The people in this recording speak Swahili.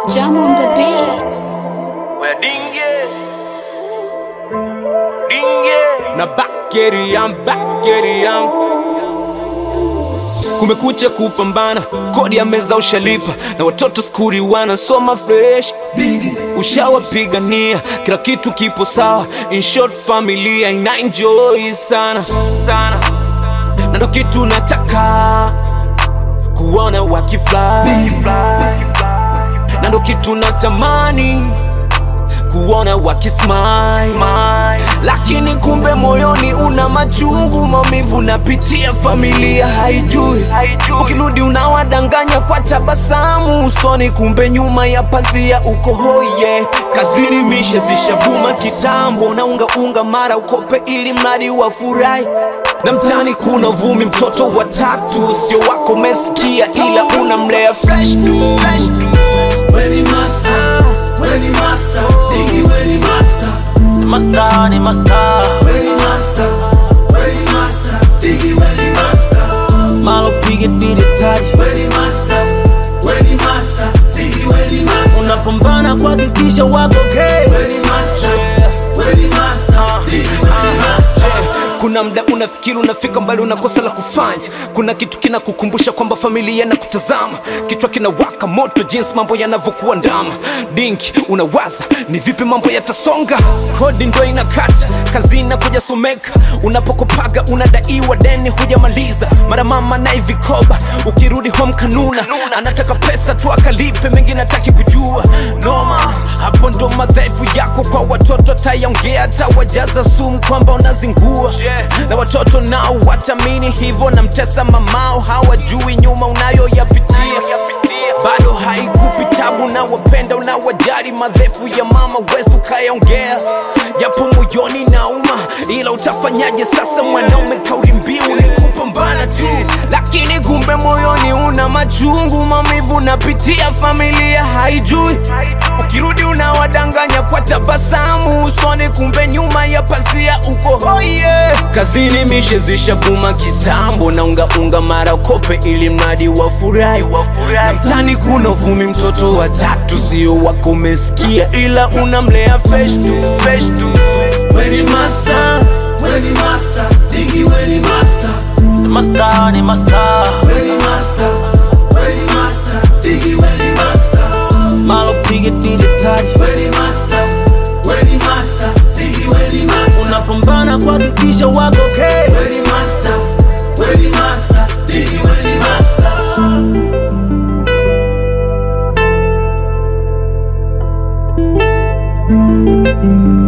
Jam on the beats. Where dinge dinge na bakeriam bakeriam kumekucha kupambana kodi ya meza ushalipa na watoto skuri wanasoma fresh ushawapigania kila kitu kipo sawa in short familia ina enjoy sana sana na ndo kitu nataka kuona wakifly na ndo kitu natamani kuona wakismile lakini kumbe moyoni una machungu maumivu napitia familia haijui ukirudi unawadanganya kwa tabasamu usoni kumbe nyuma ya pazia uko hoye kazini mishe zishavuma kitambo na unga unga mara ukope ili mradi wafurahi na mtani kuna vumi mtoto watatu sio wako mesikia ila unamlea fresh tu Weni master, weni master, Diggy weni master, Ni master ni master weni master, weni master, Diggy weni master, malo pige didi tari weni master, weni master, Diggy weni master, unapambana kuhakikisha wako okay. weni master, weni master, Diggy weni master. kuna mda unafikiri unafika mbali unakosa la kufanya kuna kitu kinakukumbusha kwamba familia na kutazama kichwa kinawaka moto jinsi mambo yanavyokuwa ndama dinki unawaza ni vipi mambo yatasonga kodi ndo inakata kazi inakuja someka unapokopaga unadaiwa deni hujamaliza mara mama naye vikoba ukirudi home kanuna anataka pesa tu akalipe mengi nataki kujua noma hapo ndo madhaifu yako kwa watoto atayaongea atawajaza sumu kwamba unazingua na watoto nao watamini hivyo na mtesa mamao hawajui nyuma unayoyapitia bado haikupi tabu na wapenda unawajali madhefu ya mama wezi ukayaongea japo moyoni nauma ila utafanyaje sasa mwanaume kauli mbiu ni kupambana tu lakini kumbe moyoni una machungu maumivu napitia familia haijui ukirudi unawadanganya kwa tabasamu usoni kumbe nyuma ya pazia uko hoye kazini mishe zishavuma kitambo na ungaunga mara kope ili mradi wafurahi na mtani kuna uvumi mtoto wa tatu sio wako umesikia ila unamlea fresh tu fresh tu Weni master, weni master, Diggy weni master, Ni master ni master weni master, weni master, Diggy weni master, malo pige didi tari weni master, weni master, Diggy weni master. unapambana kuhakikisha wako okay. Weni master, weni master, Diggy weni master. Thank